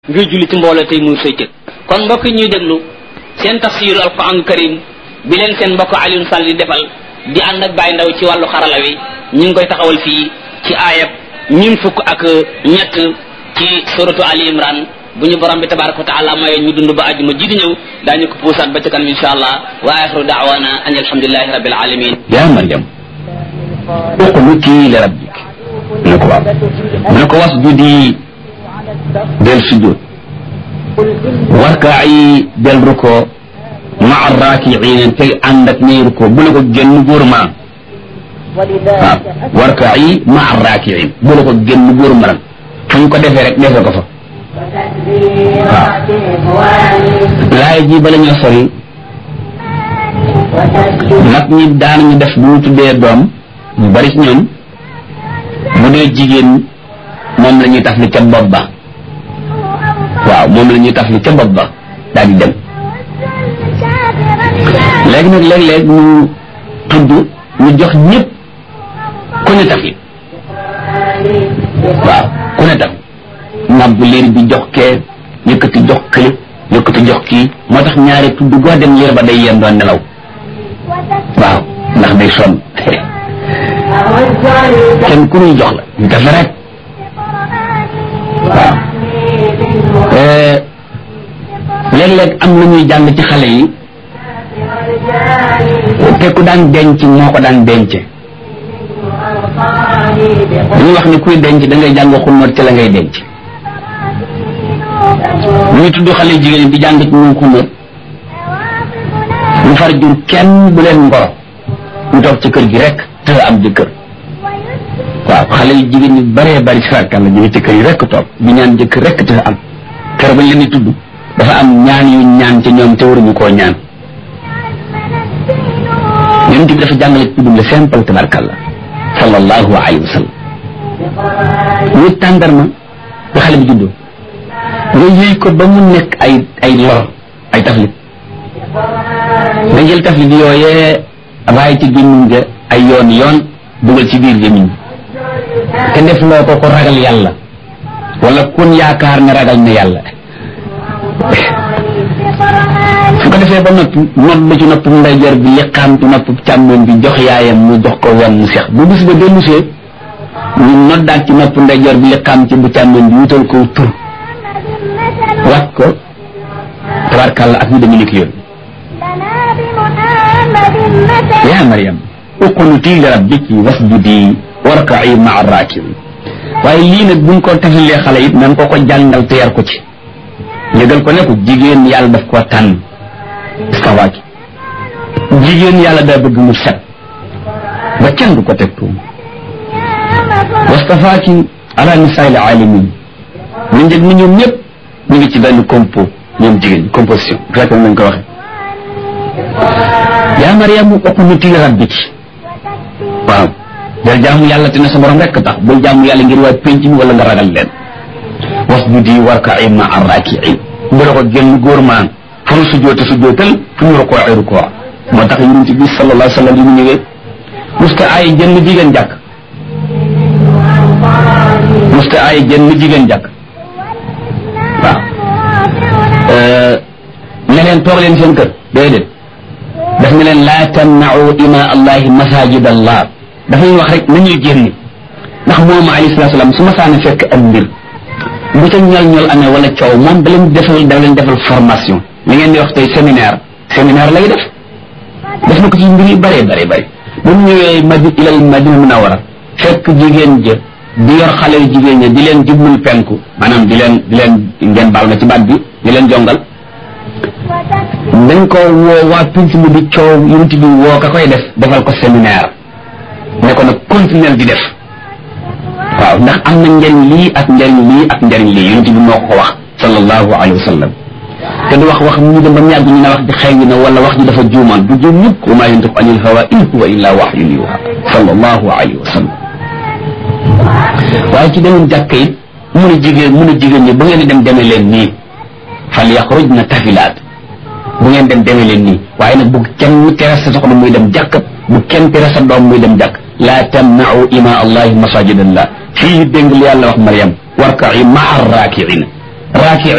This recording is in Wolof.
ngir julli ci mbooloo tey muy say cër kon mbokk yi ñuy déglu seen tafsiru alquran karim bi leen seen mbokk Alioune Sall di defal di ànd ak Baye Ndaw ci wàllu xarala wi ñu ngi koy taxawal fii ci aayab ñun fukk ak ñett ci suratu Ali Imran bu ñu borom bi tabaraka wa taala maye ñu dund ba àjjuma ji di ñëw daañu ko puusaat ba ca kanam insha allah wa axiru daawana an alhamdulilahi rabbil alamin yaa Maryam uqnuti li rabbik mu ne ko waaw mu ne ko wasjudi del sujud warkaayi del ruko maa raakiina tey ànd ak ñay ruko bu la ko génn góor ma waaw warkaayi maa raakiin bu la ko génn góor ma nag fu ñu ko defee rek defee ko fa waaw laay ji bala ñoo sori mag ñi daan ñu def bu ñu tuddee doom ñu bari ci ñoom bu dee jigéen moom la ñuy taf li ca bopp ba waaw moom la ñuy taf li ca bopp ba daal di dem léegi nag léeg-léeg ñu tudd ñu jox ñëpp ku ne taf li waaw ku ne taf nàmp liir bi jox kee yëkkati jox kële yëkkati jox kii moo tax ñaari tudd goo dem liir ba day yem doon nelaw waaw ndax day sonn kenn ku ñuy jox la ñu def rek waaw léeg-léeg am na ñuy jàng ci xale yi te ku daan denc moo ko daan denc dañuy wax ni kuy denc da ngay jàng xunóot ci la ngay denc ñuy tudd xale jigéen ñi di jàng ci ñoom xunóot ñu far jur kenn bu leen ngoro ñu toog ci kër gi rek te am jëkkër waaw xale yu jigéen ñi bëree bëri si rakkan la jóge ci kër yi rek toog ñu ñaan jëkkër rek te am kër bañ leen di tudd dafa am ñaan yu ñaan ci ñoom te waruñu koo ñaan yonent bi dafa jàngale tuddum le simple tabarkalla sallallahu alayhi wa sallam ñu tàndarma ba xale bi juddoo nga yëy ko ba mu nekk ay ay lor ay taflit nga jël taflit yooyee raay ci gémmiñ ga ay yoon yoon dugal ci biir gémmiñ te def loo ko ko ragal yàlla wala kun yaakaar ne ragal na yàlla su ko defee ba noppi nodd ci nopp ndeyjoor bi liqaam ci nopp càmmoñ bi jox yaayam mu jox ko wenn mu seex bu bis ba dellusee ñu noddaat ci nopp ndeyjoor bi liqaam ci bu càmmoñ bi wutal ko tur wax ko tabarkàlla ak ñu demee nekk yoon yaa Maryam uqnuti li rabbiki wasjudi warka'i ma'a raakiin waaye lii nag buñ ko tafalee xale it nan ko ko jàngal te yar ko ci yëgal ko ne ko jigéen yàlla daf koo tànn istawaaki jigéen yàlla daa bëgg mu set ba kenn du ko teg tuum wastafaaki ala nisaa'il aalamiin ñu njëg ni ñoom ñëpp ñu ngi ci benn compo ñoom jigéen ñi composition fekk nañ ko waxe yaa Mariam uqnuti li rabbiki waaw del jaamu yàlla te ne sa borom rekk tax bul jaamu yàlla ngir waa penc mi wala nga ragal leen wasjudi warka'i ma'a raaki'iin bu la ko génn góor maan fu ñu sujjoote sujjootal fu ñu rukoo ay rukoo moo tax yonent bi sallallahu alayhi wa sallam yi mu ñëwee musta ay jënn jigéen jàkk musta ay jënn jigéen jàkk waaw ne leen toog leen seen kër déedéet daf ne leen laa tamna'u ima allahi masajid allah dafay wax rek nañuy génn ndax moom alayhi salatu salaam su ma saana fekk am mbir bu ca ñol ñol amee wala coow moom da leen defal da leen defal formation li ngeen di wax tey séminaire séminaire lay def def na ko ci mbir yu bëree bëri bëri bu mu ñëwee madi ilal madina munawara fekk jigéen jë di yor xale yu jigéen ña di leen jublul penku maanaam di leen di leen ngeen baal na ci baat bi di leen jongal dañ ko woo waa pinc mu di coow yunti bi woo ka koy def defal ko séminaire ne ko nag continuer di def waaw ndax am na njariñ lii ak njariñ lii ak njariñ lii yunti bi moo ko wax sallallahu alayhi wa sallam te du wax wax ñu dem ba mu yàgg ñu ne wax ji xëy na wala wax ji dafa juumaan du juum mukk wa maa yantiqu anil hawa in huwa illa wahyun yuha sallallahu alayhi wa sallam waaye ci demoon jàkka it mun a jigéen mun a jigéen ñi bu ngeen di dem demee leen nii fal yaxrujna tafilaat bu ngeen dem demee leen nii waaye nag bu kenn tere sa soxna muy dem jàkk bu kenn tere sa doom muy dem jàkk laa tamna'u ima allahi masajid allah fii dégg li yàlla wax Mariam warka'i ma'a raaki'in raaki